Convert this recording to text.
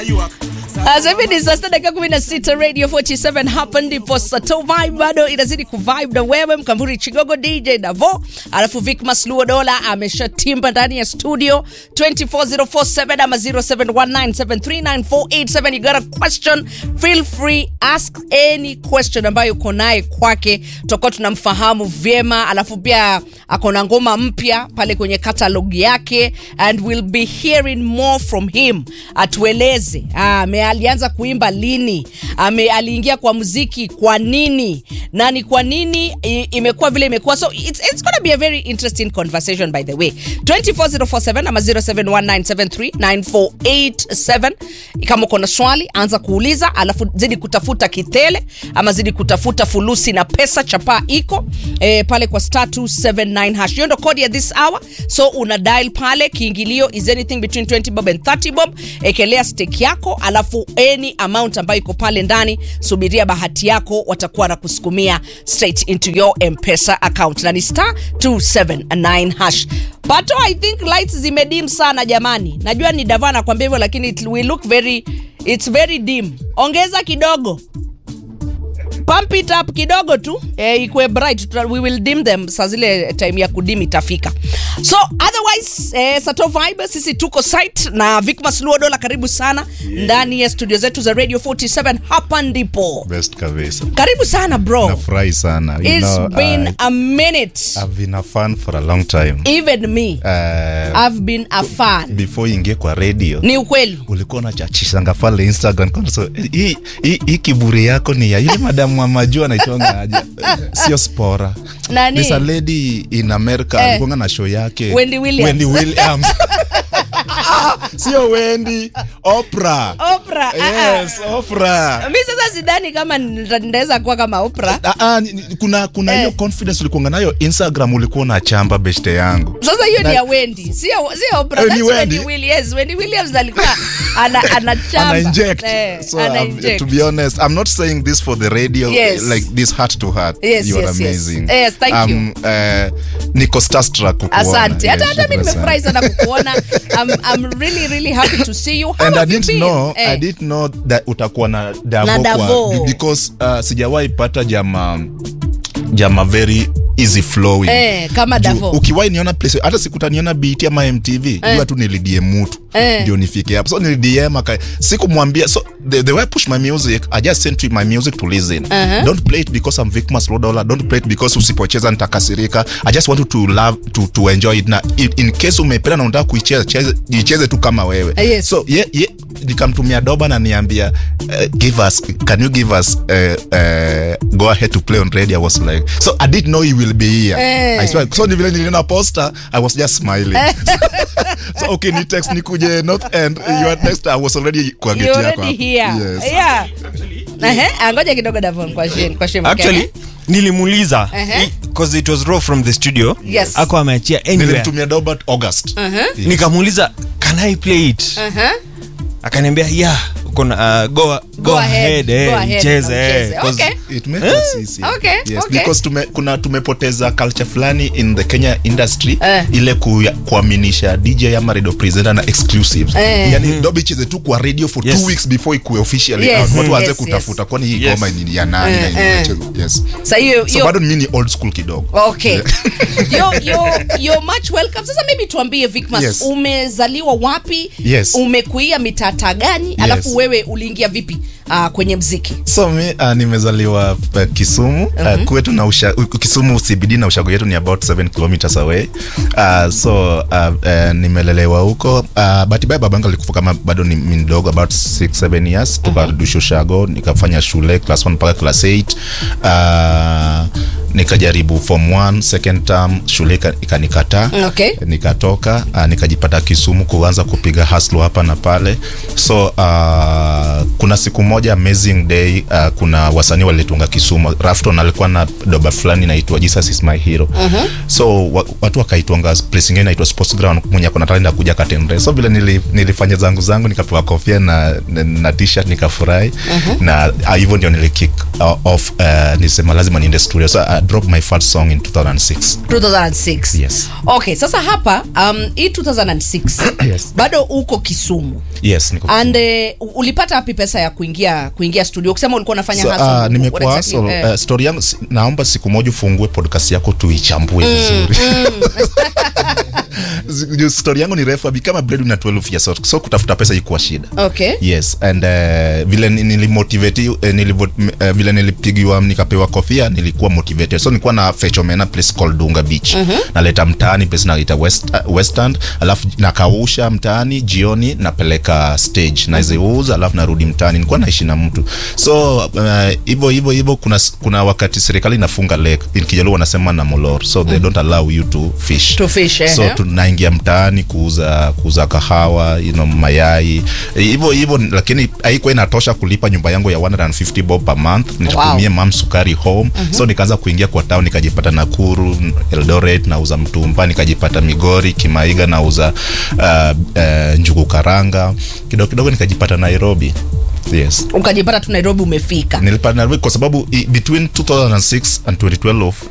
Sasa hivi ni saa sita dakika kumi na sita Radio 47 hapa ndipo Sato Vibe bado inazidi kuvibe na wewe Mkamburi Chigogo DJ Davo, alafu Vic Masluo Dola ameshatimba ndani ya studio 24047 ama 0719739487 you got a question feel free ask any question ambayo uko naye kwake, tutakuwa tunamfahamu vyema, alafu pia ako na ngoma mpya pale kwenye catalog yake and we'll be hearing more from him, atueleze ah, ame alianza kuimba lini, ame aliingia kwa muziki kwa nini, na ni kwa nini i- imekuwa vile imekuwa. So it's, it's gonna be a very interesting conversation by the way. 24047 ama 0719739487 kama uko na swali anza kuuliza, alafu zidi kutafuta kitele ama zidi kutafuta fulusi na pesa. Chapaa iko eh, pale kwa star 279 hash. Hiyo ndo kodi ya this hour, so una dial pale. Kiingilio is anything between 20 bob and 30 bob. Ekelea stake yako, alafu any amount ambayo iko pale ndani, subiria bahati yako, watakuwa na kusukumia straight into your mpesa account, na ni star 279 hash. Pato, I think lights zimedim sana jamani. Najua ni Davana nakwambia hivyo, lakini it will look very, it's very dim. Ongeza kidogo pump it up kidogo tu eh, ikwe bright Tuta- we will dim them saa zile time ya kudim itafika so otherwise eh, sato vibe sisi tuko site na Vicmas Luodola karibu sana ndani ya studio zetu za radio 47 hapa ndipo best kabisa karibu sana bro nafurahi sana you it's know, been I, a minute I've been a fan for a long time even me uh, I've been a fan before ingie kwa radio ni ukweli ulikuwa unachachishanga pale instagram kwa so, hii hii- hii kiburi yako ni ya yule madamu wa majuu anaitwanga aje sio spora Nani? There's a lady in america Eh. alikuanga na show yake Wendy Williams. Wendy Williams. sio Wendy Oprah Oprah ah, ah. yes Oprah mi sasa sidhani kama nita- nitaweza kuwa kama Oprah Ah, ah, ni- ni- kuna kuna hiyo Eh. confidence ulikuanga nayo instagram ulikuwa unachamba beshte yangu sasa hiyo ni Na- ya Wendy sio sio Oprah Eh, that's ni Wendy Wendy. Williams Wendy Williams alikuwa ana anachamba ana inject eh, so ana um, inject to be honest i'm not saying this for the radio Yes. like this heart to heart Yes, you are yes, yes. amazing Yes, thank you. um, uh, niko starstruck kukuona. asante hata Yes, hata mi shukrani nimefurahi sana. sana kukuona I'm, I'm really really happy to see you How and I have you didn't been? know Eh. I didn't know that utakuwa na Davo, Na Davo. kwa because uh, sijawahi pata jama jama very easy flowing Eh, kama Juu Davo. ukiwahi niona place hata sikutaniona BT ama MTV eh. jua tu nilidm mtu Eh. ndio nifike hapo so nilidm aka sikumwambia so the, the way I push my music I just sent you my music to listen Uh-huh. don't play it because I'm Vicmas Lodola don't play it because usipocheza nitakasirika I just want you to love to, to enjoy it na in, in case umependa na unataka kuicheza cheze- icheze tu kama wewe Eh, yes. so ye, ye, nikamtumia doba na niambia uh, give us can you give us uh, uh, go ahead to play on radio I was like so I didn't know you will be here Eh. I swear so ni vile niliona poster I was just smiling so okay ni text nikuje north end you are next I was already kwa gate You're yako already hapo. here yes yeah Ehe, ah, ngoja kidogo Davon kwa shame kwa shame okay? actually nilimuuliza Ehe. because it was raw from the studio Yes. ako ameachia anywhere nilimtumia doba August Yes. nikamuuliza can i play it Uh-huh. akaniambia yeah uko na uh, go, go, ahead, ahead, eh, go ahead, icheze, na eh, ucheze. 'cause- Okay. it made us easy. Okay, yes, okay. because tume, kuna tumepoteza culture fulani in the Kenya industry Eh. ile ku, kuaminisha DJ ama radio presenter na exclusives Eh. yani dobi icheze tu kwa radio for Yes. two weeks before ikuwe officially Yes, out watu waanze yes, kutafuta kwani hii Yes. goma ni ya nani Eh, na eh. inachezwa yes Sa hiyo so hiyo bado mimi ni old school kidogo Okay. you're, you're, you're much welcome. Sasa maybe tuambie Vicmas, Yes. umezaliwa wapi? Yes. Umekuia mitata gani? Alafu wewe uliingia vipi uh, kwenye mziki? so mi uh, nimezaliwa uh, kisumu uh, kwetu na usha, uh, kisumu cbd na ushago yetu ni about 7 kilometers away uh, so uh, uh, nimelelewa huko uh, batibaye babangu alikufa kama bado ni ni mdogo about 6 7 years tukadusha ushago nikafanya shule class 1 mpaka class 8 uh, nikajaribu form 1 second term shule ika- ikanikataa Okay. nikatoka uh, nikajipata kisumu kuanza kupiga haslo hapa na pale so uh, kuna siku moja amazing day uh, kuna wasanii walitunga kisumu rafton alikuwa na doba fulani inaitwa jesus is my hero so wa, watu wakaitwanga place ingine inaitwa sports ground mwenye akona talent ya kuja katendre so vile nili, nilifanya zangu zangu nikapewa kofia na, na, na t-shirt nikafurahi na ah, hivyo ndio nilikick uh, off uh, nilisema lazima niende studio so I dropped my first song in 2006 2006 Yes. okay sasa hapa um, hii 2006 Yes. bado uko kisumu yes niko and uh, ulipata wapi pesa ya kuingia kuingia studio ukisema ulikuwa unafanya So, hustle, uh, what nimekuwa exactly? hustle. Eh. Uh, story yangu si- naomba siku moja ufungue podcast yako tuichambue vizuri Juu story yangu ni refu abi kama bread na 12 years old. so kutafuta pesa ikuwa shida okay yes and uh, vile ni- nilimotivate uh, nilivo, uh, vile nilipigiwa nikapewa kofia nilikuwa motivated so nilikuwa na fechomena place called dunga beach naleta mtaani place naita west, uh, westland alafu nakausha mtaani jioni napeleka stage naziuza alafu narudi mtaani nilikuwa naishi na mtu so uh, hivyo hivyo hivyo kuna, s- kuna wakati serikali inafunga lake in kijaluo wanasema na molor so they don't allow you to fish To fish, eh, so eh. tunaingia mtaani kuuza kuuza kahawa you know, mayai hivyo hivyo lakini haikuwa inatosha kulipa nyumba yangu ya 150 bob per month nitatumie Wow. mam sukari home so nikaanza kuingia kwa town nikajipata nakuru eldoret nauza mtumba nikajipata migori kimaiga nauza uh, uh, njugu karanga kidogo kidogo nikajipata nairobi yes ukajipata tu nairobi umefika nilipata nairobi kwa sababu i, between 2006 and 2012